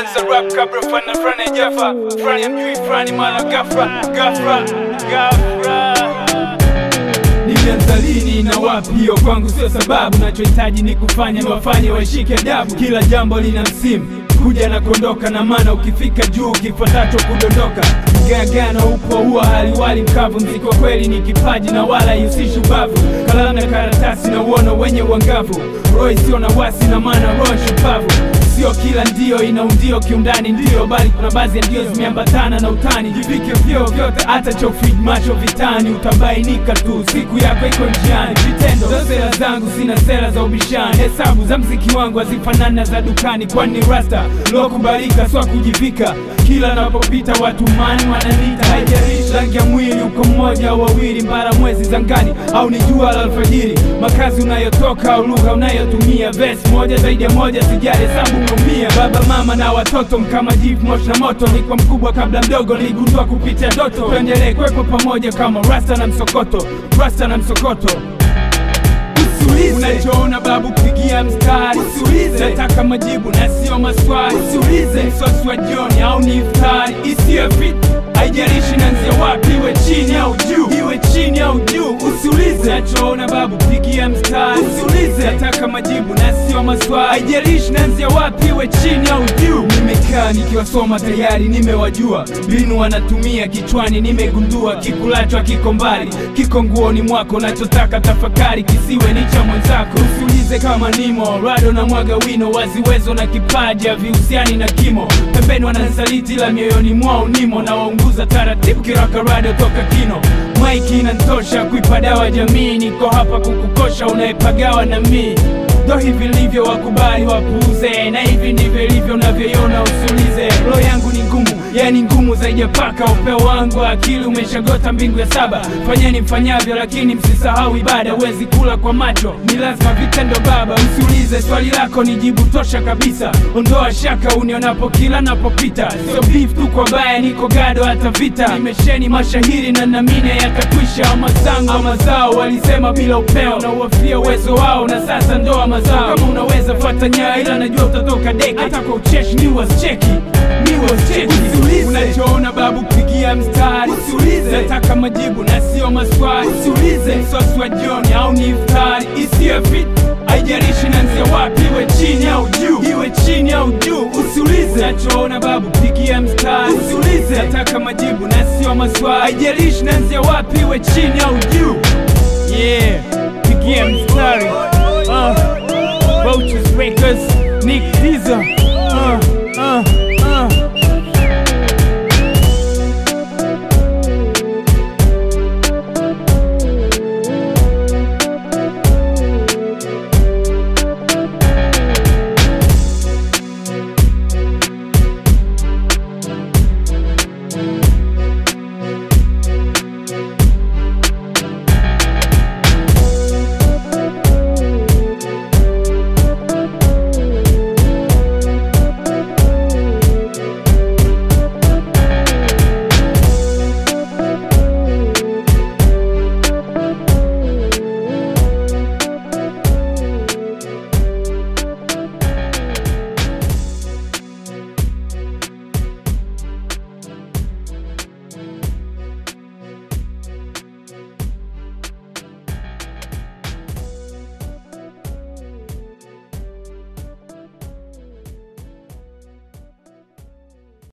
za rap kabla fana frani jafa frani amjui frani mala gafra gafra gafra Nilianza lini na wapi? Hiyo kwangu sio sababu, nachohitaji ni kufanya niwafanye waishike adabu. Kila jambo lina msimu kuja na kuondoka, na maana ukifika juu kifuatacho kudondoka. Gagano upo huwa haliwali mkavu, mziki wa kweli ni kipaji na wala ihusishi ubavu. Kalamu na karatasi na uono wenye uangavu, roho isiyo na wasi na maana roho shupavu Sio kila ndio ina undio kiundani ndio, bali kuna baadhi ya ndio zimeambatana na utani. Jivike vyeo vyote, hata chofid macho vitani, utabainika tu, siku yako iko njiani. Vitendo za sera zangu sina sera za ubishani, hesabu za mziki wangu hazifanani na za dukani, kwani ni rasta lokubalika, swa kujivika. Kila napopita watu mani wananiita, haijalishi rangi ya mwili, uko mmoja au wawili, mbara mwezi zangani au ni jua la alfajiri, makazi unayotoka au lugha unayotumia, vesi moja zaidi ya moja, sijali hesabu kumia. Baba mama na watoto mkama jivu moshi na moto, nilikuwa mkubwa kabla mdogo, niligundua kupitia ndoto. Tuendelee kuwepo pamoja kama rasta na msokoto, rasta na msokoto Usiulize unachoona babu, pigia mstari. Usiulize nataka majibu na sio maswali. Usiulize msosi wa jioni au ni iftari isiyo fit, haijalishi nanzia wapi, iwe chini au juu, iwe chini au juu. Usiulize nachoona babu, pigia mstari. Usiulize nataka majibu na sio maswali, haijalishi nanzia wapi, iwe chini au juu. Nimekaa nikiwasoma tayari, nimewajua mbinu wanatumia kichwani, nimegundua kikulacho kiko mbali, kiko nguoni mwako, nachotaka tafakari kisiwe ni cha mwenzako. Usiulize kama nimo rado na mwaga wino, waziwezo na kipaji havihusiani na kimo. Pembeni wananisaliti ila mioyoni mwao nimo, na waunguza taratibu kiraka rado toka kino. Maiki inantosha kuipa dawa jamii, niko hapa kukukosha unayepagawa na mii ndo hivi livyo, wakubali wapuuze, na hivi ndivyo ilivyo unavyoiona, usiulize. Roho yangu ni ngumu, yani ngumu zaidi ya paka. Upeo wangu wa akili umeshagota mbingu ya saba. Fanyeni mfanyavyo, lakini msisahau ibada. Huwezi kula kwa macho, ni lazima vitendo baba. Usiulize, swali lako ni jibu tosha kabisa. Ondoa shaka unionapo kila napopita, sio beef tu kwa baya, niko gado hata vita. Nimesheni mashahiri na namine yatakwisha. Amazangu amazao walisema bila upeo, na uwafia uwezo wao, na sasa ndoa mazao. Kama unaweza fuata nyayo, ila najua utatoka deki. Hata kwa ucheshi ni wasicheki ni wasicheki. Usiulize unachoona babu, pigia mstari. Usiulize nataka majibu na sio maswali. Usiulize msosi wa jioni au ni iftari isiyo fit haijalishi nanzia wapi, iwe chini au juu, iwe chini au juu. Usiulize nachoona babu, pigia mstari. Usiulize nataka majibu na sio maswali, haijalishi nanzia wapi, iwe chini au juu. Yeah, pigia mstari. Uh, Vultures Records, Nick Diza. Uh, uh, uh.